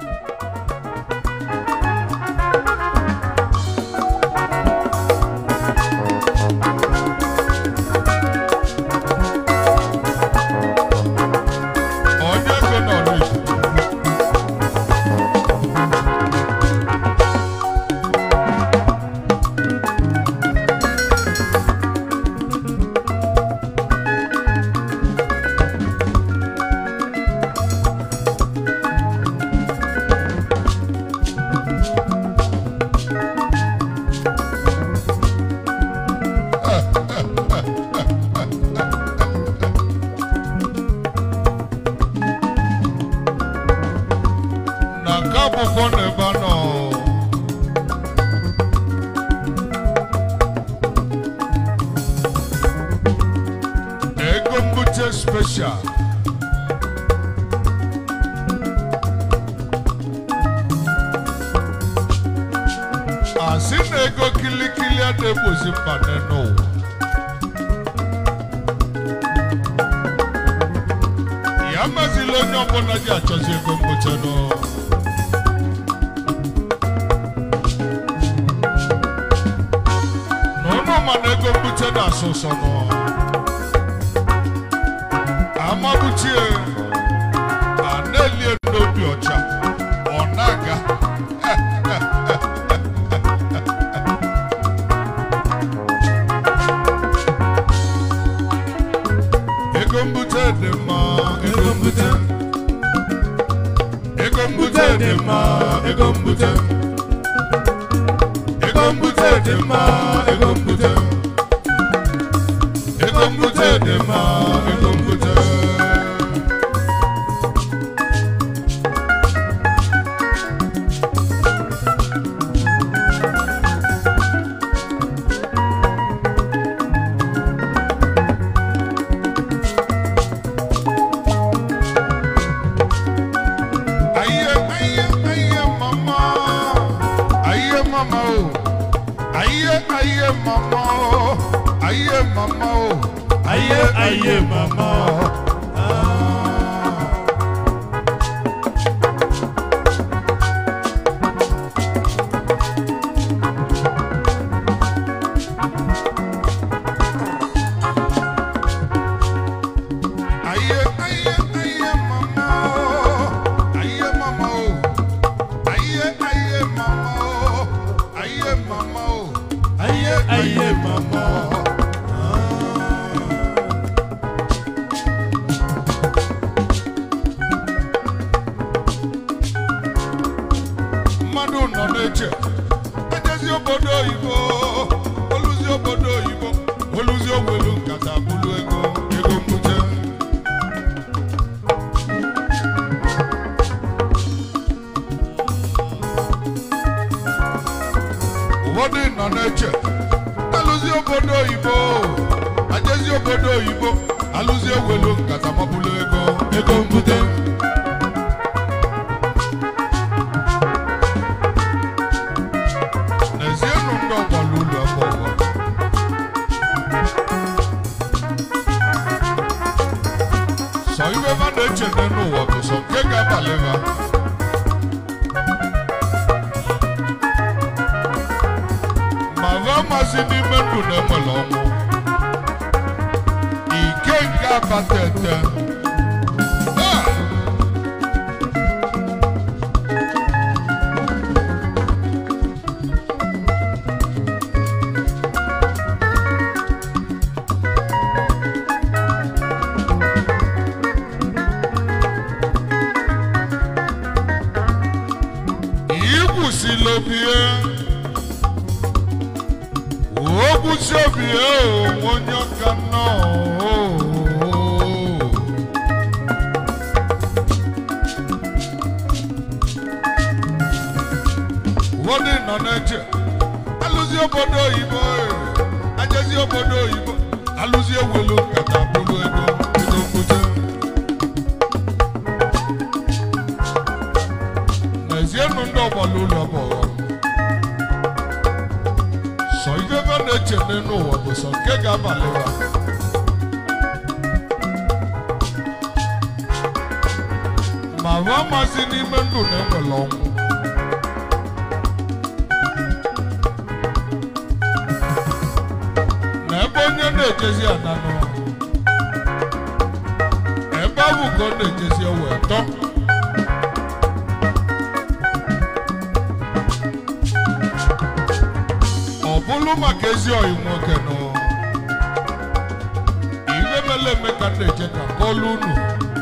onye ego nọ n'Igbo na nke akwụkwọ na ebe a nọ ego mbute special asị na ego kilikili adịgbozi mba n'ụwa ya mazila onye ọbụla ji achọzi ego mbute nụ na ụnụ ma na ego mbute na-asụ ụsọ nụ amabuchie a na-elie n'obi ọcha ọ na-aga ego mbute dị mma ego mbute ego mbute dị mma ego mbute ego mbute dị mma ego mbute ego mbute dị mma ego mbute Aye, aye, aye, mama. Aye, mama, oh. Aye, aye, mama, oh. Aye, mama, oh. Aye, aye, mama. Ah. Aye, aye, aye, mama, oh. Aye, mama, oh. Aye, aye, mama, oh. Aye, mama, oh. Aye, aye, mama. Mmadụ nọ na-eche ejezi obodo oyibo oluzi obodo oyibo oluzi ogwelu nkata bulu ego ego mbute ụfọdụ nọ na-eche alụzi obodo oyibo ajezi obodo oyibo alụzi ogwelu nkata mabulu ego ego mbute n'ezienụ ndị ọgbara ụlọ ọgbọgọ sọ ibe ma na-eche n'ụwa bụ sọ nke ga-abalị ha ma va masị n'ime ndụ na-enwere ọnwụ ike nke abata ete Ah! ikwụsịla obi ya okwụsị obi ya onwe onye ọka nọ ụfọdụ nọ na-eche alụzi obodo oyibo ajezi obodo oyibo alụzi ewelu nkata bụrụ ego ego mbute n'ezienụ ndị ọgbara ụlọ bụ ọghọm sọ ihe ebe na-eche n'elu ụwa bụ sọ nke ga-abalị ha ma ahụ amasị n'ime ndụ na-enwere ọnwụ na ebe onye na-ejezi ananụ ebe ahụ ka ọ na-ejezi wee tọ ọ bụrụ maka ezi ọyị nwoke nọ iwe mele eme ka m na-eje ka kọlụ unu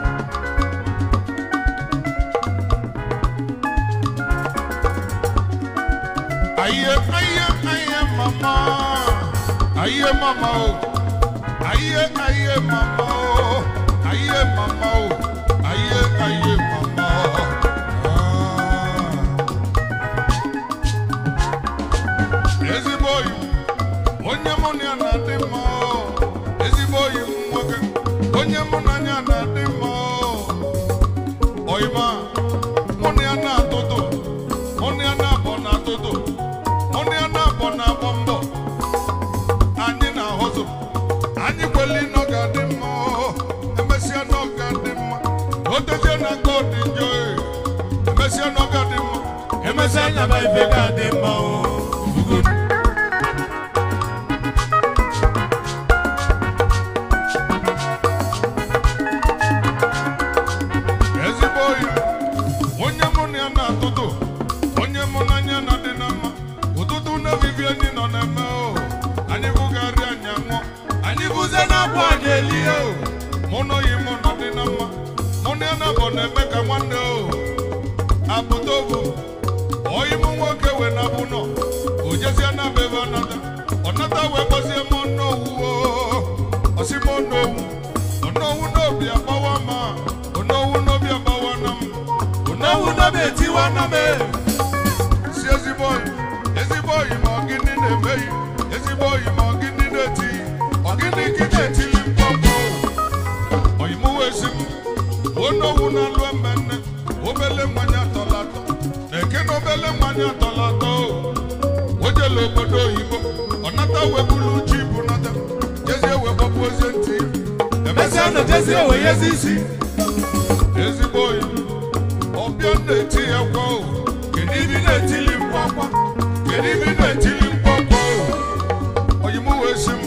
Aye, aye, aye, mama. Aye, mama, oh. Aye, aye, mama, oh. Aye, mama, oh. Aye, aye, mama. Ah. Ezigbo oyi, onye mụ na ya na-adị mma. oh. Ezigbo oyi m nwoke, onye mụ na ya na-adị mma. oh. Oyima, mụ na ya na-atụtụ, mụ na ya na-abọ na-atụtụ. Mụ na ya na-abọ na-agba mbọ anyị na-ahụzụ anyị kweli nọ ga-adị mma oh. emesịa nọ ga-adị mma otezie na nke ọ dị njọ eh. emesịa nọ ga-adị mma Emesịa nyaba ife ga-adị mma o. ezigbo oyi onye mụ na ya na-atụtụ onye mụ na anya na-adị na mma ụtụtụ na-evivi anyị nọ na-eme o anyị bụgharị anya nwụọ anyị bụzie na-abụ anyị elie o mụ na oyi mụ na dị na mma mụ na ya na-abụ na-eme ka nwanne o apụta obu oyi mụ nwoke wee na-abụ nọ o jezie na be ebe ọnata ọnata wee gbazie m ọnụowu o ọsị m ọnụowu ọnụowu n'obi agbawa ma ọnụowu n'obi agbawa na m N'owu n'obi etiwa na me. si ezigbo oyi ezigbo oyi ma ọ gịnị na-emeghị ezigbo oyi ma ọ gịnị na-eti ọ gịnị gị na-etili mkpọmkpọ oyi m wee si m onowu na-alụ mmenne obele nwanyị atọla atọ na-eke na obele nwanyị atọla atọ o jela obodo oyibo ọ nata webulu ji bụ nata jezie wee gbapụ ozie ntị Emesịa nọ jezi owe yezi isi. ezigbo oyi ọbịa na-eti ya kwa o kedu ibi na-etili mkpọkwa kedu ibi na-etili mkpọkwa o oyi m wee si m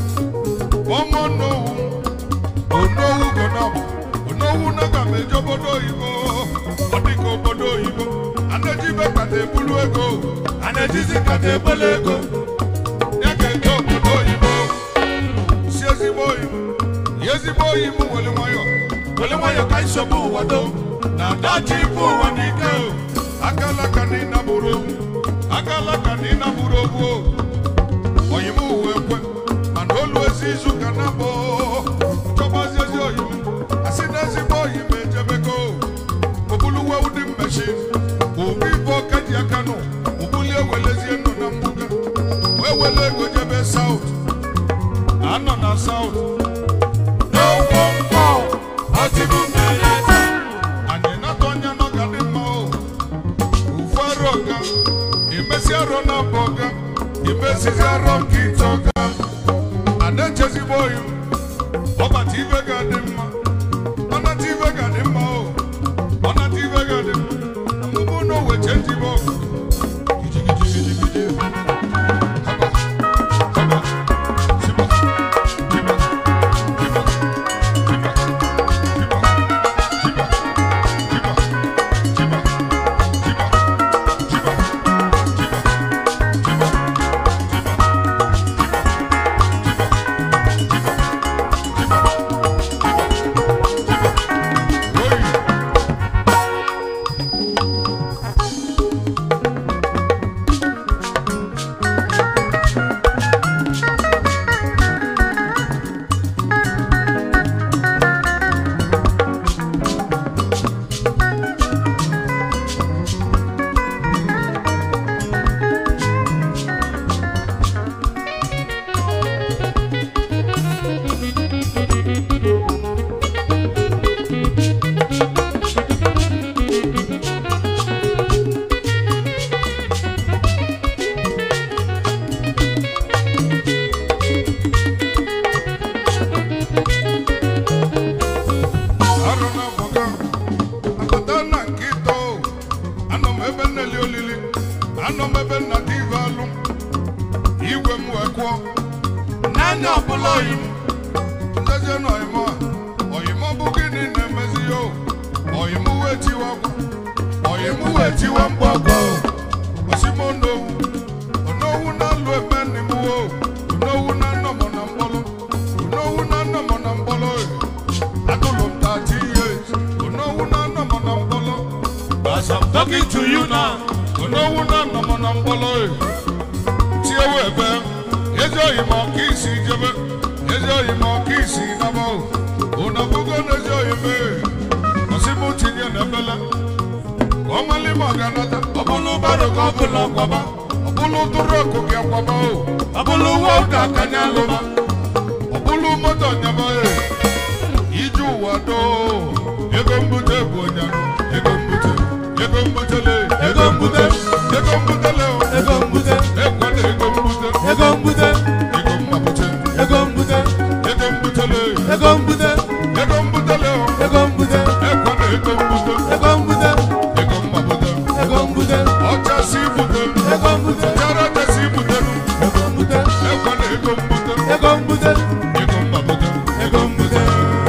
ọmụ onowu onowu gonam onowu naga m eje obodo oyibo ọ dị ka obodo oyibo anaji ibe kata ebulu ego A na-ejizi nkata ebole ego. ya ka eje obodo oyibo si ezigbo oyi ya ezigbo oyi m were nwayọ Wele nwayọ ka nsogbu ụwa do. na adachi ife ụwa n'ike o akala ka na ịnabụrụ ogwu akala ka na ịnabụrụ ogwu o oyim uwe kwe mana olu ezi izu ka na bọ chọbazi ezi oyim asị na ezigbo oyim ejebego obuluwe ụdị mmechi obi ife ọka ji aka nụ obulie welezie nọ na mbuga wee wele ego jebe saut anọ na saut N'okwu mkpọ. Ọtịbụ mmiri taa. anyị na-atụ anya na ọ ga dị mma o ufu arụ ọga imesi arụ na abụ ọga imesizi arụ nke ite ọga ada echezigbo oyi ọbata ibe ga-adị mma ọnata ibe ga-adị mma o ọnata ibe ga-adị mma ọmụmụ na owe chenjibe ọgụ gidigidigidi haba haba siba jiba jiba jiba jiba anọ m ebe nna dị ive alụ igwe m wee kwụọ n'anya ọbụla oyi m ndezie na ọyịmọ a ọyịmọ bụ gịnị na-emezi ya o ọyịm wee tiwa akwa ọyịm wee tiwa mgbọgbọ osimo onowu onowu na-alụ eme nne m wo onowu na nnọmọ na mkpọlụ onowu na nnọmọ na mkpọlụ atụlụ m 30 years onowu na nnọmọ na mkpọlụ as i'm talking to you now onowu na nnọmọ na mkpọlụ tiewe ebe ezi oyim ọka isi jebe ezi oyim ọka isi naba ụnabụgo na ezi oyim ọsịmụ tinye na ebele ka ọ mali ma ọ ga-anata ọ bụlụ baro ka ọ bụla kwaba ọ bụlụ tụrụ ọkụ gị akwaba o ọ bụlụ uwe ụka ka nya lụba ọ bụlụ moto nyaba e ije ụwa doo ego mbute bụ onyanụ ego mbute ego mbutele ego mbute ego mbutele o ego mbute ekwela ego mbute ego mbute ego mmapụte ego mbute ego mbutele ego mbute ego mbutele o ego mbute ekwela ego mbute ego mbute ego mmapụte ego mbute ọchasị ibute ego mbute chara ọchasị ibutelu ego mbute ekwela ego mbute ego mbute ego mmapụte ego mbute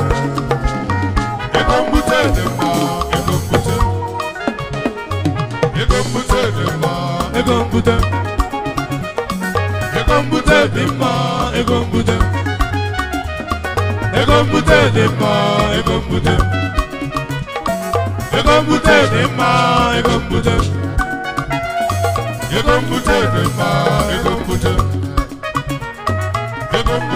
ego mbute dị mma ego mbute ego mbute dị mma ego mbute ego mbute dị mma ego mbute ego mbute dị mma ego mbute ego mbute dị mma ego mbute ego mbute dị mma ego mbute ego mbute